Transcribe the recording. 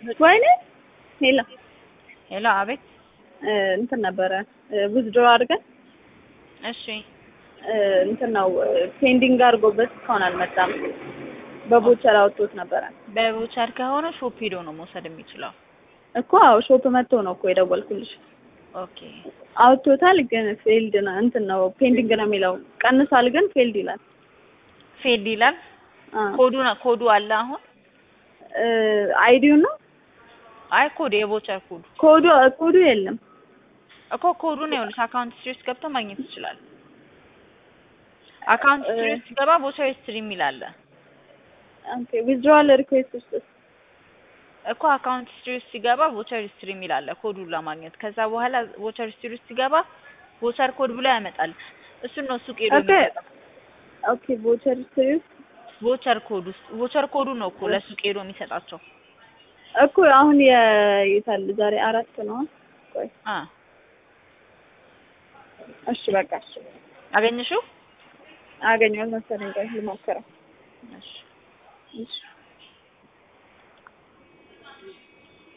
ወይኔ ሄሎ ሄሎ፣ አቤት። እ እንትን ነበረ ዊዝድሮ አድርገን እሺ፣ እ እንትን ነው ፔንዲንግ አድርጎበት እስካሁን አልመጣም። በቦቸር አውጥቶት ነበረ በቮቸር ከሆነ ሾፕ ሄዶ ነው መውሰድ የሚችለው። እኮ አዎ፣ ሾፕ መጥቶ ነው እኮ የደወልኩልሽ። ኦኬ፣ አውጥቶታል፣ ግን ፌልድ ነው እንትን ነው ፔንዲንግ ነው የሚለው። ቀንሷል፣ ግን ፌልድ ይላል። ፌድ ይላል። አ ኮዱ ነው ኮዱ አለ አሁን። እ አይዲው ነው አይ ኮድ የቮቸር ኮዱ ኮዱ ኮዱ የለም። እኮ ኮዱን ይኸውልሽ አካውንት ሂስትሪ ውስጥ ገብቶ ማግኘት ይችላል። አካውንት ሂስትሪ ውስጥ ሲገባ ቮቸር ሂስትሪ የሚል አለ ኦኬ ዊዝድሮዋል ሪኩዌስት ውስጥ እኮ አካውንት ሂስትሪ ውስጥ ሲገባ ቮቸር ሂስትሪ የሚል አለ ኮዱን ለማግኘት። ከዛ በኋላ ቮቸር ሂስትሪ ውስጥ ሲገባ ቮቸር ኮድ ብሎ ያመጣል። እሱን ነው ሱቅ ሄዶ ኦኬ የሚሰጠው። ኦኬ ቮቸር ሂስትሪ ውስጥ ቮቸር ኮድ ውስጥ ቮቸር ኮዱ ነው እኮ ለሱቅ ሄዶ የሚሰጣቸው። እኮ አሁን የይታል ዛሬ አራት ነው። ቆይ አ እሺ በቃ እሺ አገኘሽው? አገኘሁት መሰለኝ። ቆይ ልሞክረው። እሺ እሺ